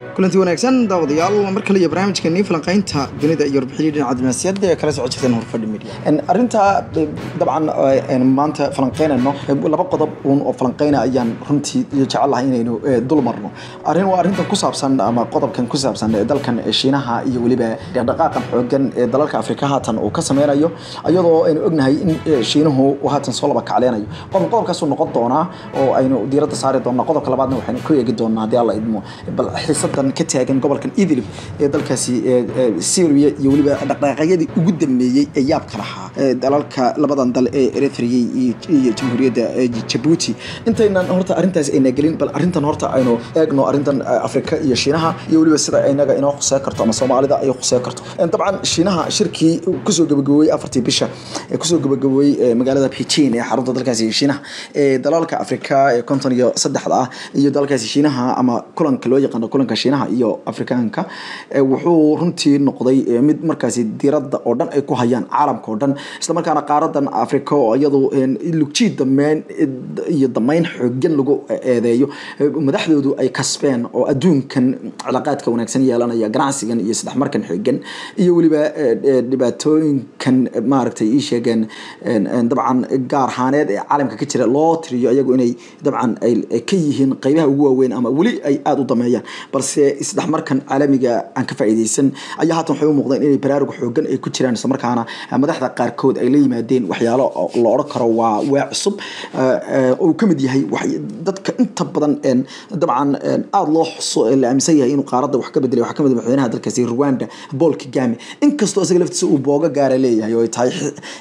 kulanti wanaagsan daawadayaal mar kale iyo barnaamijkanii falanqaynta dunida iyo warbixinii dhinaca dibnaasiyadda ee kala socon jirteen horfadhi media arrinta dabcan maanta falanqaynayno laba qodob uun oo falanqayna ayaan runtii iyo jecelahay inaynu dul marno arrin waa arrintan ku saabsan ama qodobkan ku saabsan dalkan shiinaha iyo weliba dhaqdhaqaaqan xoogan ee dalalka afrika haatan uu ka sameynayo iyadoo aynu ognahay in shiinuhu uu haatan soo laba kacleynayo qodob qodobkaasuu noqon doonaa oo aynu diiradda saari doonaa qodobka labaadna waxaynu ku eegi doonaa haddii alla idmo bal xiisadan ka taagan gobolkan idlib ee dalkaasi syria iyo weliba dhaqdhaqaaqyadii ugu dambeeyey ee yaabka lahaa dalalka labadan dal ee eritrea iyo jamhuuriyadda jabuuti intaynan horta arrintaas ayna gelin bal arrintan horta aynu eegno arrintan afrika iyo shiinaha iyo weliba sida inaga inoo khusee karto ama soomaalida ay khusee karto dabcan shiinaha shirkii kusoo gabagaboobey afartii bisha ee kusoo gabagaboobey magaalada beijing ee xarunta dalkaasi shiinaha ee dalalka afrika ee konton iyo saddexda ah iyo dalkaasi shiinaha ama kulanka loo yaqaano kulanka shiinaha iyo afrikaanka wuxuu runtii noqday mid markaasi diiradda oo dhan ay ku hayaan caalamka oo dhan islamarkaana qaaradan afrika oo iyadu lugjiid dameyn iyo dameyn xoogan lagu eedeeyo madaxdoodu ay kasbeen oo adduunkan cilaaqaadka wanaagsan yeelanaya ganacsigan iyo saddex markan xoogan iyo weliba dhibaatooyinkan maaragtay ii sheegeen dabcan gaar ahaaneed ee caalamka ka jira loo tiriyo iyagu inay dabcan ay ka yihiin qeybaha ugu waaweyn ama weli ay aada u dameeyaan balse isdhex markan caalamiga aan ka faa'iidaysan ayaa haatan waxay u muuqdeen inay baraaruga xoogan ay ku jiraan isla markaana madaxda qaarkood ay la yimaadeen waxyaalo la odhan karo waa waa cusub uu ka mid yahay dadka inta badan dabcan aada loo xuso la aaminsan yahay inuu qaaradda wax ka bedelay waxaa ka mid madaxweynaha dalkaasi Rwanda Paul Kagame inkastoo isaga laftiisa uu booga gaara leeyahay oo ay tahay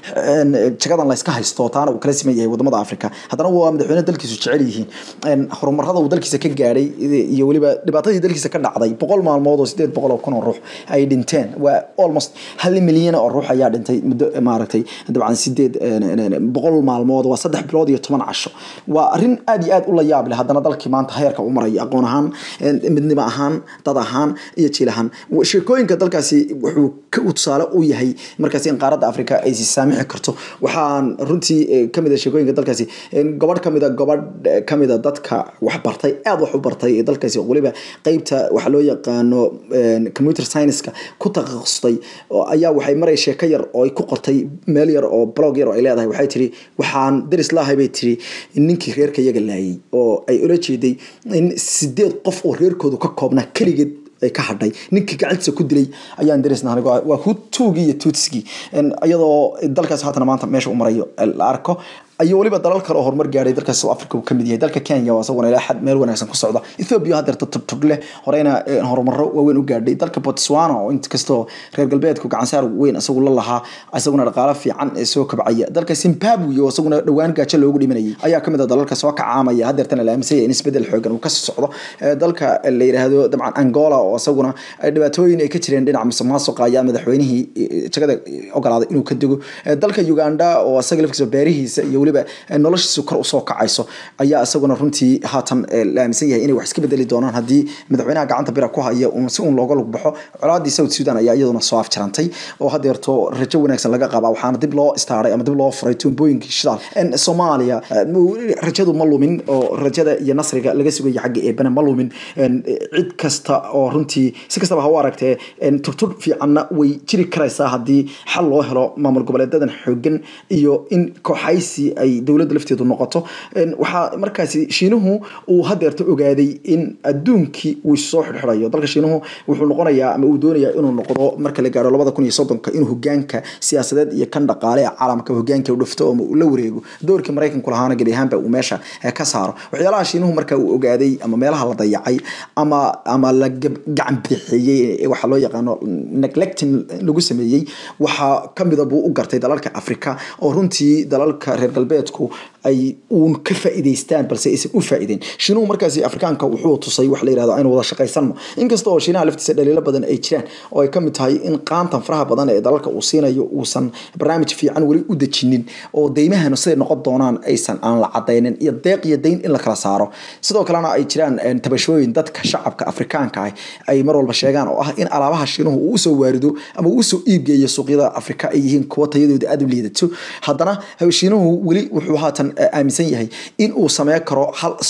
jagadan la iska haysto taana uu kala siman yahay wadamada Afrika haddana waa madaxweyne dalkiisu jecel yihiin horumarada uu dalkiisa ka gaaray iyo weliba dhibaatadii dalkiisa ka dhacday boqol maalmood oo sideed boqol oo kun oo ruux ay dhinteen waa almost hal milyan oo ruux ayaa dhintay muddo maaragtay dabcan sideed boqol maalmood waa saddex bilood iyo toban casho waa arrin aad iyo aad u la yaab leh haddana dalkii maanta heerka u maraya aqoon ahaan midnimo ahaan dad ahaan iyo jiil ahaan sheekooyinka dalkaasi wuxuu ka tusaale u yahay markaasi in qaaradda afrika ay si saamixi karto waxaan runtii kamid a sheekooyinka dalkaasi gobadh kamid a gobadh kamid a dadka wax bartay aada wax u bartay ee dalkaasi weliba qeybta waxaa loo yaqaano computer science-ka ku takhasustay ayaa waxay maray sheeko yar oo ay ku qortay meel yar oo blog yar oo ay leedahay waxay tiri waxaan daris laahay bay tiri ninkii reerka iyaga laayay oo ay ula jeeday in sideed qof oo reerkoodu ka koobnaa keligeed ay ka hadhay ninkii gacantiisa ku dilay ayaan dareysna anigo waa hutuugii iyo tuutsigii iyadoo dalkaas haatana maanta meesha u marayo la arko ayo weliba dalal kale oo horumar gaaray dalka South Africa uu kamid yahay dalka Kenya oo asaguna ilaa xad meel wanaagsan ku socda Ethiopia hadda tubtub leh horeyna horumaro waaweyn u gaadhay dalka Botswana oo inta kastoo reer galbeedku gacan saar weyn asagu la lahaa asaguna dhaqaale fiican ee soo kabcaya dalka Zimbabwe oo asaguna dhawaan gaajo loogu dhimanayay ayaa kamid ah dalalka soo kacaamaya haddeertana la aaminsan in isbedel xoogan uu ka socdo dalka la yiraahdo dabcan Angola oo asaguna dhibaatooyin ay ka jireen dhinaca musuqmaasuqa ayaa madaxweynihii jagada ogolaaday inuu ka dego dalka Uganda oo asaga lafkiisa beerihiisa iyo weliba noloshiisu kor usoo kacayso ayaa isaguna runtii haatan la aaminsan yahay inay wax iska bedeli doonaan haddii madaxweynaha gacanta bira ku haya si uun looga lug baxo colaadii south sudan ayaa iyaduna soo afjarantay oo hadeerto rajo wanaagsan laga qabaa waxaana dib loo istaaray ama dib loo furay tuumbooyinkii shidaal soomaaliya rajadu ma lumin oo rajada iyo nasriga laga sugaya xagga eebana ma lumin cid kasta oo runtii si kastaba ha u aragtee turtur fiicanna way jiri karaysaa haddii xal loo helo maamul goboleedadan xoogan iyo in kooxaysi ay dowladda lafteedu noqoto waxaa markaasi shiinuhu uu hadeerto ogaaday in adduunkii uu soo xidhxidhayo dalka shiinuhu wuxuu noqonayaa ama uu doonayaa inuu noqdo marka la gaaro labada kun iyo soddonka inuu hogaanka siyaasadeed iyo kan dhaqaale ee caalamka hogaanka u dhufto ama uu la wareego doorkii maraykanku lahaana gebi ahaanba uu meesha ka saaro waxyaalaha shiinuhu marka uu ogaaday ama meelaha la dayacay ama ama la gacan bixiyey waxaa loo yaqaano neglecting lagu sameeyey waxaa kamida buu u gartay dalalka afrika oo runtii dalalka reer galbeedku ay uun ka faa'iidaystaan balse aysan u faa'iideyn shiinuhu markaasi afrikaanka wuxuu tusay wax la yirahdo aynu wada shaqaysano inkasta oo shiinaha laftiisa dhaliilo badan ay jiraan oo ay ka mid tahay in qaantan faraha badan ee dalalka uu siinayo uusan barnaamij fiican weli u dejinin oo deymahana siday noqon doonaan aysan aan la cadaynin iyo deeq iyo deyn in la kala saaro sidoo kalena ay jiraan tabashooyin dadka shacabka afrikaanka ah ay mar walba sheegaan oo ah in alaabaha shiinuhu uu usoo waarido ama uu usoo iibgeeyo suuqyada afrika ay yihiin kuwa tayadooda aada u liidato haddana shiinuhu weli wuxuu haatan aaminsan yahay in uu sameyn karo hal suuq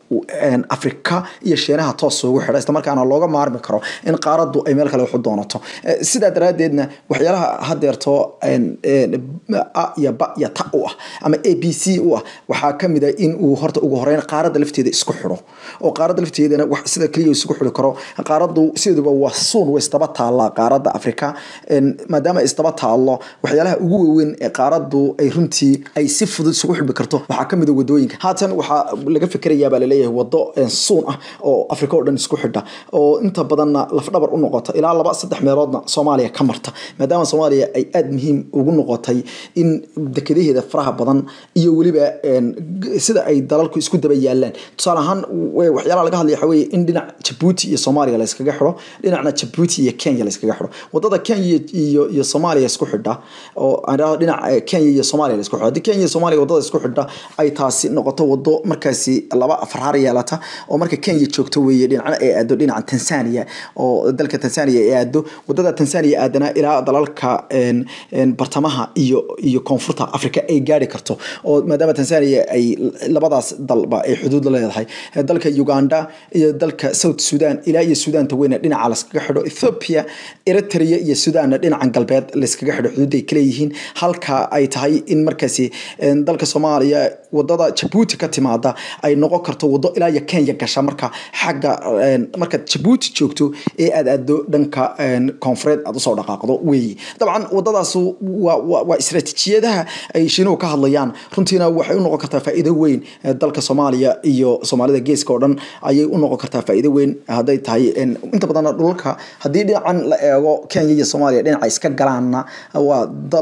afrika iyo shiinaha toos ugu xidha isla markaana looga maarmi karo in qaaraddu ay meel kale waxu doonato sidaa daraaddeedna waxyaalaha hadeerto a iyo ba iyo ta u ah ama a b c u ah waxaa kamid a in uu horta ugu horeyn qaaradda lafteeda isku xidho oo qaaradda lafteedana sida keliya isugu xidhi karo qaaraddu sideeduba waa suun way isdaba taallaa qaaradda afrika maadaama ay isdaba taallo waxyaalaha ugu waaweyn ee qaaraddu ay runtii ay si fudud isugu xidhmi karto waxaa kamid a wadooyinka haatan waxaa laga fikerayaa baa laleeyahay wado suun ah oo afrika oo dhan isku xidha oo inta badanna lafdhabar u noqota ilaa laba saddex meeloodna soomaaliya ka marta maadaama soomaaliya ay aada muhiim ugu noqotay in dekadaheeda faraha badan iyo weliba sida ay dalalku isku daba yaalaan tusaale ahaan waxyaalaha laga hadlaya waxa weeye in dhinac jabuuti iyo soomaaliya la iskaga xidho dhinacna jabuuti iyo kenya la iskaga xidho wadada kenya iyo iyo soomaaliya isku xidha oo aan idhahdo dhinac kenya iyo soomaaliya la isku xidho haddii kenya iyo soomaaliya wadada isku xidha ay taasi noqoto wado markaasi laba farhaar yeelata oo marka kenya joogto weeye dhinacna ay aado dhinaca tanzania oo dalka tanzania ay aado wadada tanzania aadana ilaa dalalka bartamaha iyo iyo koonfurta africa ay gaari karto oo maadaama tanzania ay labadaas dalba ay xuduud la leedahay dalka uganda iyo dalka south sudan ilaa iyo sudaanta weyne dhinaca laskaga xidho ethiopia eritrea iyo sudanna dhinacan galbeed layskaga xidho xuduudda ay kaleeyihiin halka ay tahay in markaasi dalka soomaaliya wadada jabuuti ka timaada ay noqon karto wado ilaa iyo kenya gasha marka xagga markaad jabuuti joogto ee aad aado dhanka koonfureed aad usoo dhaqaaqdo weeyi dabcan wadadaas waa istratijiyadaha ay shiinuhu ka hadlayaan runtiina waxay u noqon kartaa faa'iido weyn dalka soomaaliya iyo soomaalida geeska oo dhan ayay u noqon kartaa faa'iido weyn hadday tahay inta badan dhulalka haddii dhinacan la eego kenya iyo soomaaliya dhinaca iska galaanna waa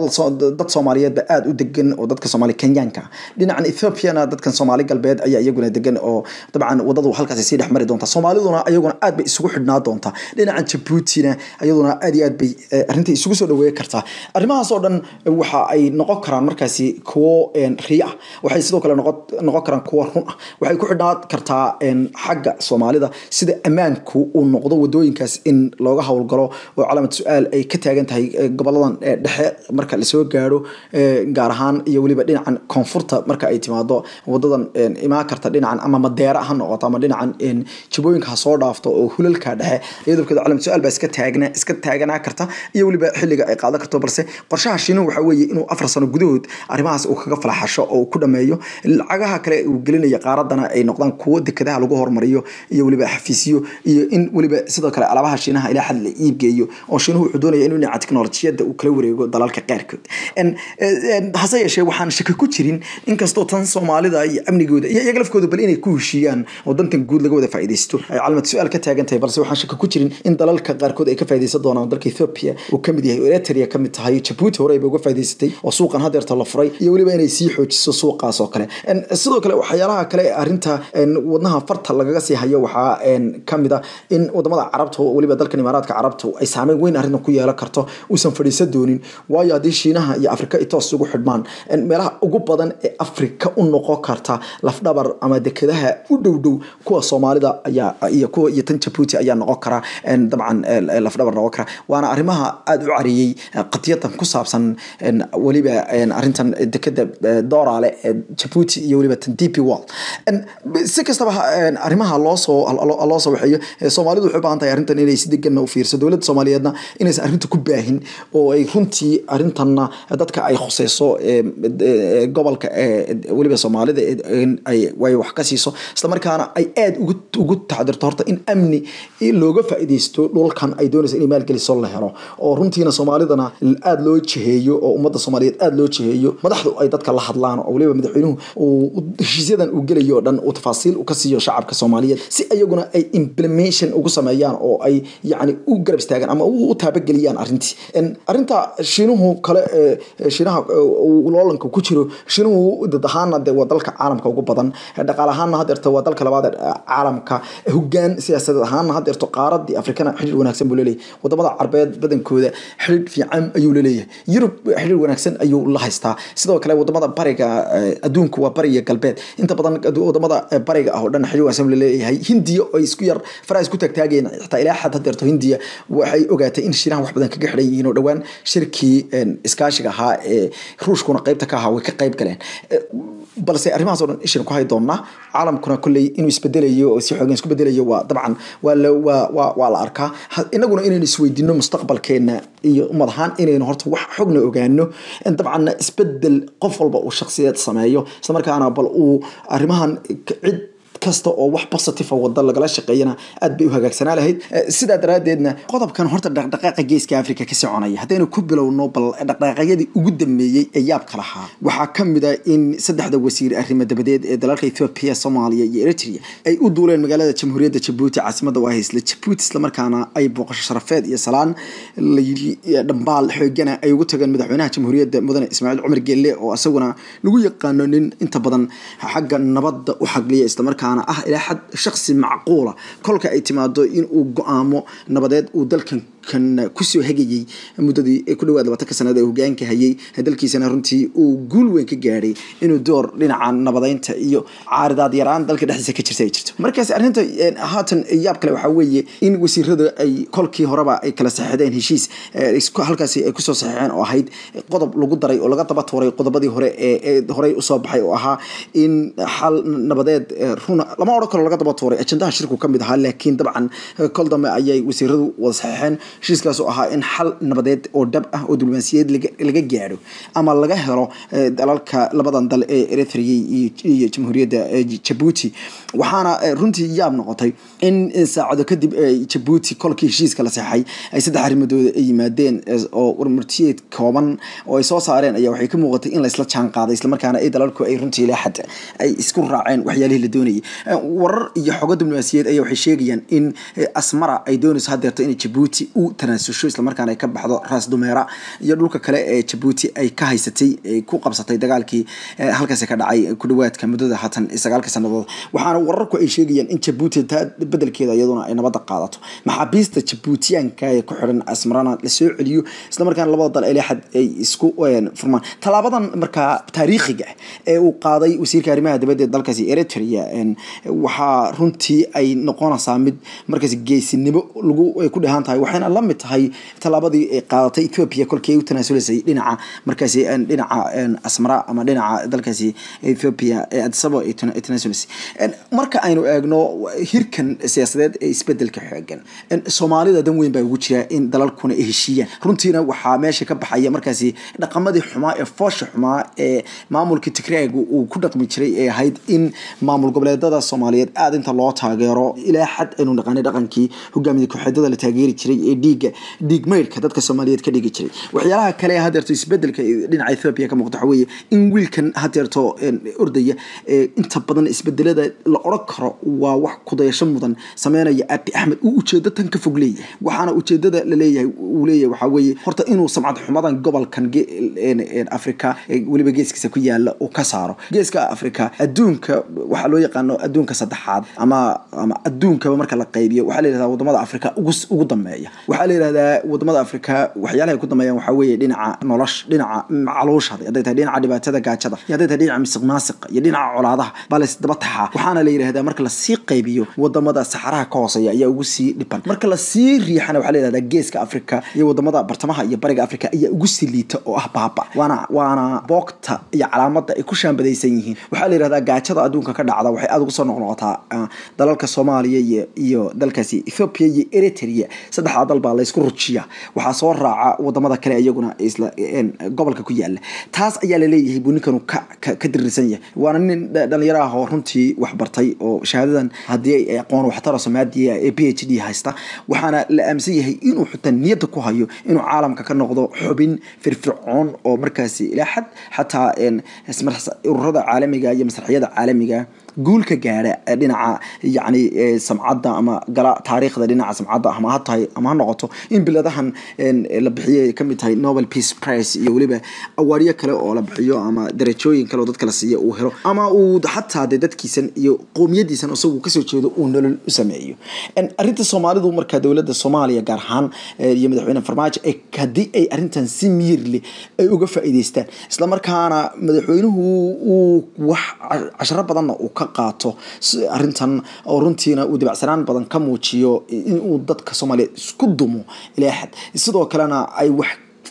dad soomaaliyeedba aada u degan oo dadka soomaali kenyaanka dhinacan ethoopiana dadkan soomaali galbeed ayaa iyaguna degan oo dabcan wadadu halkaas sii dhex mari doonta soomaaliduna ayaguna aad bay isugu xidhnaa doonta dhinacan jabuutina iyaduna aad iyo aad bay arrinta isugu soo dhaweey kartaa arrimahaas oo dhan waxa ay noqon karaan markaasi kuwo riya ah waxay sidoo kale noqon karaan kuwo run ah waxay ku xidhnaa kartaa xagga soomaalida sida ammaanku uu noqdo wadooyinkaas in looga howlgalo oo calaamad su-aal ay ka taagan tahay goboladan dhexe marka lasoo gaaro gaar ahaan iyo weliba dhinacan koonfurta marka ay timaado wadadan imaan karta dhinacan ama madeera ha noqoto ama dhinacan jabooyinka ha soo dhaafto oo hulalka dhexe iyadoo calaamad su-aal baa iska taagna iska taaganaa karta iyo weliba xilliga ay qaadan karto balse qorshaha shiinuhu waxa weeye inuu afar sano gudahood arrimahaas uu kaga falaxasho oo uu ku dhameeyo lacagaha kale uu gelinaya qaaradana ay noqdaan kuwo dekadaha lagu hormariyo iyo weliba xafiisyo iyo in weliba sidoo kale alaabaha shiinaha ilaa xad la iibgeeyo oo shiinuhu wuxuu doonaya inuu dhinaca teknolojiyadda uu kala wareego dalalka qaarkood hase yeeshee waxaan shaki ku jirin inkastoo tan soomaalida iyo amnigooda iyo iyaga lafkooda bal inay ku heshiiyaan oo dantan guud laga wada faa'iidaysto ay calamad su-aal ka taagan tahay balse waxaan shaki ku jirin in dalalka qaarkood ay ka faa'iidaysan doonaan dalka ethiopia uu kamid yahay eritrea kamid tahay jabuuti hore ayba uga faa'iidaysatay oo suuqan hadeerta la furay iyo weliba inay sii xoojiso suuqaas oo kale sidoo kale waxyaalaha kale arrinta wadnaha farta lagaga sii hayo waxaa kamid a in wadamada carabta weliba dalkan imaaraadka carabta ay saameyn weyn arrintan ku yeelan karto uusan fadhiisan doonin waayo haddii shiinaha iyo afrika ay toos ugu xidhmaan meelaha ugu badan ee afrika u noqon karta lafdhabar ama dekadaha u dhow dhow kuwa soomaalida ayaa iyo kuwa iyo tan jabuuti ayaa noqon kara dabcan lafdhabar noqon kara waana arrimaha aada u cariyey qadiyadan ku saabsan weliba arrintan dekada doorale ee jabuuti iyo weliba tan dp world si kastaba arrimaha loosoo loo soo waxeeyo soomaalidu waxay u baahan tahay arrintan inay si deganna u fiirso dowladda soomaaliyeedna inaysan arrinta ku baahin oo ay runtii arrintanna dadka ay khuseyso gobolka weliba soomaalida way wax ka siiso isla markaana ay aada ugu taxdirto horta in amni looga faa'iidaysto dhulkan ay doonaysa inay maalgeliso la helo oo runtiina soomaalidana aada loo jiheeyo oo ummadda soomaaliyeed aada loo jiheeyo madaxdu ay dadka la hadlaan oo weliba madaxweynuhu uu heshiisyadan uu gelayo o dhan uu tafaasiil u ka siiyo shacabka soomaaliyeed si iyaguna ay implementation ugu sameeyaan oo ay yacni u garab istaagaan ama u taabageliyaan arrintii arrinta shiinuhu kale shiinaha loolanka ku jiro shiinuhu dad ahaana de waa dalka caalamka ugu badan dhaqaale ahaana hadeerta waa dalka labaad caalamka hogaan siyaasadeed ahaana hadeerto qaaradii afrikana xidhiir wanaagsan buu leeyahay wadamada carbeed badankooda xidhiir fiican ayuu laleeyahay yurub xidhiir wanaagsan ayuu la haystaa sidoo kale wadamada bariga adduunku waa bariga galbeed inta badan wadamada bariga ah oo dhan xidhiir wanaagsan buu leeyahay hindiya oo isku yar faraha isku taagtaageen xitaa ilaa xad hadeerto hindiya waxay ogaatay in shiinaha wax badan kaga xidhan yihiin oo dhowaan shirkii iskaashiga ahaa ee ruushkuna qaybta ka ahaa way ka qayb galeen balse arrimahaas oo dhan ishaynu ku hay doonaa caalamkuna kolley inuu isbedelayo oo si xoogan isku bedelayo waa dabcan waa la waa waa waa la arkaa Ha- inaguna inaynu isweydiino mustaqbalkeena iyo ummad ahaan inaynu horta wax xogna ogaano in dabcan isbedel qof walba uu shakhsiyeed sameeyo isla markaana bal uu arrimahan k- cid kasta oo wax positive wada lagala shaqeeyana aad bay u hagaagsanaa lahayd Eh, sidaa daraadeedna qodobkan horta dhaqdhaqaaqa geeska africa ka soconaya haddaynu ku bilowno bal dhaqdhaqaaqyadii ugu dambeeyey ee yaabka lahaa waxaa ka mid a in saddexda wasiir arrimo dabadeed ee dalalka ethiopia soomaaliya iyo eritrea ay u duuleen magaalada jamhuuriyadda jabuuti caasimada waa haysla jabuuti islamarkaana ay booqasho sharafeed iyo salaan la yidhi eh, dhambaal xoogana ay ugu tageen madaxweynaha jamhuuriyadda mudane ismaaciil cumar gelle oo isaguna lagu yaqaano nin inta badan xagga nabadda u xagliya islamarkaana ah ilaa xad shaksi macquula kolka ay timaado in uu go-aamo nabadeed uu dalkan kan kusoo hegayey muddadii ku dhawaad labaatanka sanad ee hogaanka hayay dalkiisana runtii uu guul weyn ka gaadhay inuu door dhinaca nabadeynta iyo caaridaad yaraan dalka dhexdiisa ka jirta ay jirto markaas arrinta eh, haatan yaab kale waxaa weeye in wasiirada ay kolkii horeba ay kala saxeexdeen heshiis eh, isku- halkaasi ay kusoo saxeexeen oo ahayd qodob lagu daray oo laga daba tuuray qodobadii hore ee ee horey usoo baxay oo ahaa in xal nabadeed eh, runa lama odhan karo laga daba tuuray ajendaha shirku ka mid ahaa laakiin dabcan eh, kol dambe ayay wasiiradu wada saxeexeen heshiiskaas oo ahaa in xal nabadeed oo dhab ah oo diblomaasiyadeed laga- laga gaadho ama laga helo eh, dalalka labadan dal ee eritrea iyo iyo jamhuuriyadda eh, jabuuti waxaana eh, runtii yaab noqotay in eh, saacado kadib eh, jabuuti kolkii heshiiska la seexay ay saddex arrimadooda ay yimaadeen eh, oo warmartiyeed kooban oo ay soo saareen ayaa waxay ka muuqatay in laysla jaan qaaday islamarkaana ay dalalku ay runtii ilaa xad ay isku raaceen waxyaalihii la doonayay Eh, warar iyo xogo diblomaasiyeed ayaa waxay sheegayaan in eh, asmara ay doonayso hadeerto inay jabuuti u tanaasusho islamarkaana ay ka baxdo raas dumeera iyo dhulka kale ee jabuuti ay ka haysatay ay ku qabsatay dagaalkii eh, halkaasi ka dhacay ku dhawaadka muddada haatan sagaalka sanadood waxaana wararku ay sheegayaan in jabuuti taa bedelkeeda iyaduna ay nabadda qaadato maxaabiista jabuutiyaanka ee ku xidhan asmarana lasoo celiyo islamarkaana labada dal ilaa xad ay isku eh, furmaan tallaabadan markaa taariikhiga ah ee uu qaaday wasiirka arrimaha dibadda ee dalkaasi eritrea en, waxaa runtii ay noqonaysaa mid markaasi geesinimo lagu ay ku dhehan tahay waxayna la mid tahay tallaabadii ay qaadatay ethiopia kolkii ay u tanaasulasay dhinaca markaasi en, dhinaca en, asmara ama dhinaca dalkaasi ethiopia ee adisabo ay tana- ay tanaasulasay En, marka aynu eegno hirkan siyaasadeed ee isbedelka xoogan en, soomaalida dan weyn baa ugu jira in dalalkuna ay heshiiyaan runtiina waxaa meesha ka baxaya markaasi dhaqamadii xumaa ee foosha xumaa ee maamulka tigreega uu ku dhaqmi jiray ee ahayd in maamul goboleedada soomaaliyeed aada inta loo taageero ilaa xad aynu naqaanay dhaqankii hogaamiye kooxeedada la taageeri jiray ee dhiigga dhiig maydhka dadka soomaaliyeed ka dhigi jiray waxyaalaha kale ee hadeerto isbedelka dhinaca ethiopia ka muuqda waxa weeye in wiilkan hadeerto en, ordaya ee inta badan isbedelada la odhan karo waa wax kudayasho mudan sameynaya abi axmed uu ujeedo tan ka fog leeyahay waxaana ujeedada la leeyahay uu leeyahay waxaa weeye horta inuu samcad xumadan gobolkan ge- en- en africa ee weliba geeskiisa ku yaala uu ka saaro geeska africa adduunka waxaa loo yaqaano adduunka saddexaad ama ama adduunkaba marka la qaybiyo waxaa la yihahdaa wadamada africa ugu s- ugu dambeeya waxaa la yihahdaa wadamada africa waxyaalaha ay ku dambeeyaan waxaa weeye dhinaca nolosha dhinaca macaluusha hadday tahay dhinaca dhibaatada gaajada iyo hadday tahay dhinaca misiq maasiqa iyo dhinaca colaadaha baa la isdaba taxaa waxaana la yidhahdaa marka lasii qaybiyo wadamada saxaraha ka hooseeya ayaa ugu sii dhiban marka lasii riixana waxaa la yihahdaa geeska africa iyo wadamada bartamaha iyo bariga africa ayaa ugu sii liita oo ah baaba waana waana boogta iyo calaamada ay ku shaambadaysan yihiin waxaa la yihahdaa gaajada adduunka ka dhacda waxay aada ugu soo noqnoqotaa ah, dalalka soomaaliya iyo iyo dalkaasi ethiopia iyo eritrea saddexdaa dal baa laysku rujiya waxaa soo raaca wadamada kale iyaguna isla en, gobolka ku yaala taas ayaa laleeyahay buu ninkanu ka ka ka dirisan yahay waana nin dha- dhalinyaro ah oo runtii wax bartay oo shahaadadan haddii ay aqoon waxtaro soomaadiya ee p h d haysta waxaana la aaminsan yahay inuu xitaa niyadda ku hayo inuu caalamka ka noqdo xubin firfircoon oo markaasi ilaa xad xataa en, ismar- ururada caalamiga iyo masraxiyada caalamiga guul ka gaadha ee dhinaca yacni ee, samcadda ama gala taariikhda dhinaca samcadda ama ha tahay ama ha noqoto in biladahan en, la bixiyay ka mid tahay nobel peace prize iyo weliba awaaryo kale oo la bixiyo ama darajooyin kale oo dadka la siiyo uu helo ama uu xataa dee dadkiisan iyo qowmiyadiisan isagu kasoo jeedo uu nolol u sameeyo En, arrinta soomaalidu marka dowladda soomaaliya gaar ahaan eh, iyo madaxweyne farmaajo ay haddii ay arrintan si miyir leh ay uga faa'iidaystaan islamarkaana madaxweynuhu uu wax casharo badanna uu ka qaato si- arrintan oo runtiina uu dibacsanaan badan ka muujiyo inuu dadka soomaaliyeed isku dumo ilaa xad sidoo kalena ay wax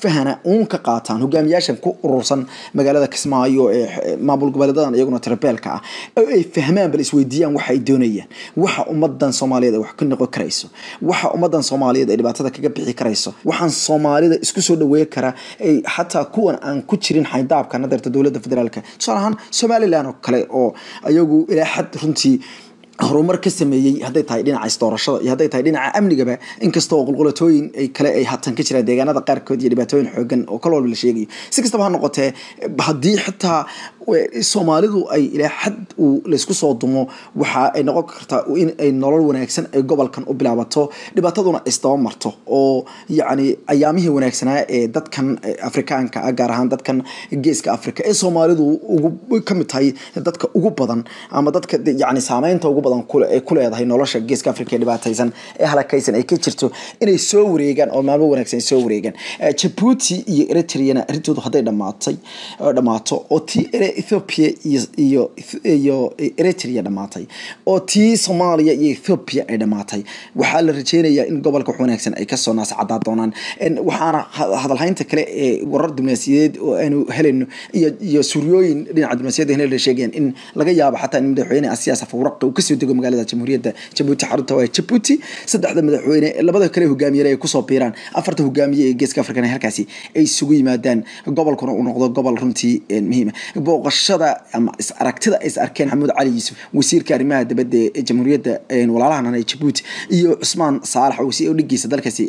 isfahana uun ka qaataan hogaamiyaashan ku urursan magaalada kismaayo ee maamul goboleedadan iyaguna tirabeelka ah oo ay fahmaan bal isweydiiyaan waxa ay doonayaan waxa ummadan soomaaliyeed ay wax ka noqon karayso waxa ummadan soomaaliyeed ay dhibaatada kaga bixi karayso waxaan soomaalida isku soo dhaweey kara ay xataa kuwan aan ku jirin xaydaabka nadarta dowladda federaalka tusaale ahaan somalilan oo kale oo ayagu ilaa xad runtii horumar ka sameeyey hadday tahay dhinaca isdoorashada iyo hadday tahay dhinaca amnigaba inkastoo qulqulatooyin ay kale ay hatan ka jiraan deegaanada qaarkood iyo dhibaatooyin xoogan oo kal walba la sheegayo si kastaba ha noqotee haddii xitaa soomaalidu ay ilaa xad uu laysku soo dumo waxa ay noqon kartaa in ay nolol wanaagsan ay gobolkan u bilaabato dhibaataduna isdaba marto oo yacni ayaamihii wanaagsanaa ee dadkan afrikaanka ah gaar ahaan dadkan geeska africa ee soomaalidu ugu ka mid tahay dadka ugu badan ama dadka yacni saameynta ugu badan ay ku leedahay nolosha geeska africa ee dhibaataysan ee halakaysan ay ka jirto inay soo wareegaan oo maalmo wanaagsan ay soo wareegaan jabuuti iyo eritreana arrintoodu hadday dhamaatay dhammaato oo tii ethiopia iyo iyo eritrea dhamaatay oo tii soomaaliya iyo ethiopia ay dhamaatay waxaa la rajeynayaa in gobolka wax wanaagsan ay kasoo naascadaa doonaan waxaana hadalhaynta kale ee warar diblomaasiyadeed oo aanu helayno iyo iyo suryooyin dhinaca diblomaasiyadda hel sheegayaan in laga yaabo xataa in madaxweyne asiyaas afuraqi uu kasoo dego magaalada jamhuuriyadda jabuuti xarunta waa jabuuti saddexda madaxweyne labada kale hogaamiyere ay kusoo biiraan afarta hogaamiye ee geeska afrikana halkaasi ay isugu yimaadaan gobolkuna uu noqdo gobol runtii muhiima booqashada ama is aragtida ay is arkeen maxamuud cali yuusuf wasiirka arrimaha dibadda ee jamhuuriyadda walaalahan ee jabuuti iyo cusmaan saalax oo dhigiisa dalkaasi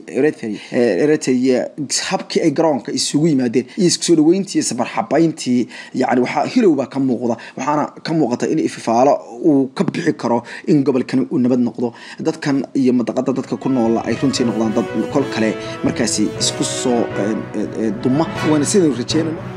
eritrea habkii ay garoonka isugu yimaadeen iyo isku soo dhaweyntii safarxabayntii yani waxaa hilow baa ka muuqda waxaana ka muuqata in ififaalo uu ka bixi karo in gobolkani uu nabad noqdo dadkan iyo madaqada dadka ku noola ay runtii noqdaan dad kol kale markaasi isku soo duma waana sidaynu rajeynayno